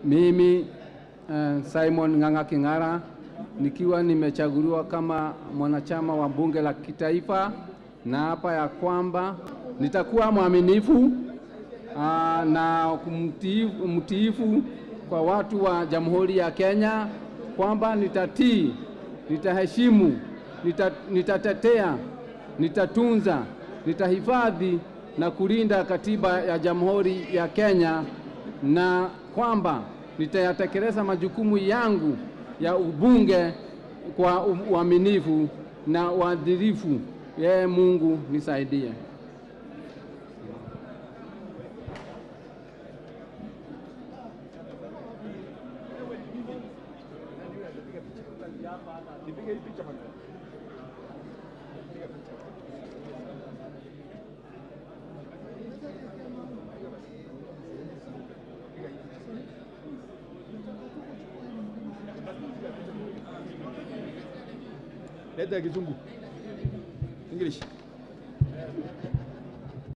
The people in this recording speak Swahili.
Mimi uh, Simon Ng'ang'a King'ara nikiwa nimechaguliwa kama mwanachama wa bunge la kitaifa, na hapa ya kwamba nitakuwa mwaminifu uh, na mtiifu, mtiifu kwa watu wa Jamhuri ya Kenya, kwamba nitatii, nitaheshimu, nita, nitatetea, nitatunza, nitahifadhi na kulinda katiba ya Jamhuri ya Kenya na kwamba nitayatekeleza majukumu yangu ya ubunge kwa uaminifu na uadilifu. Yeye Mungu nisaidie. Leta ya kizungu. English.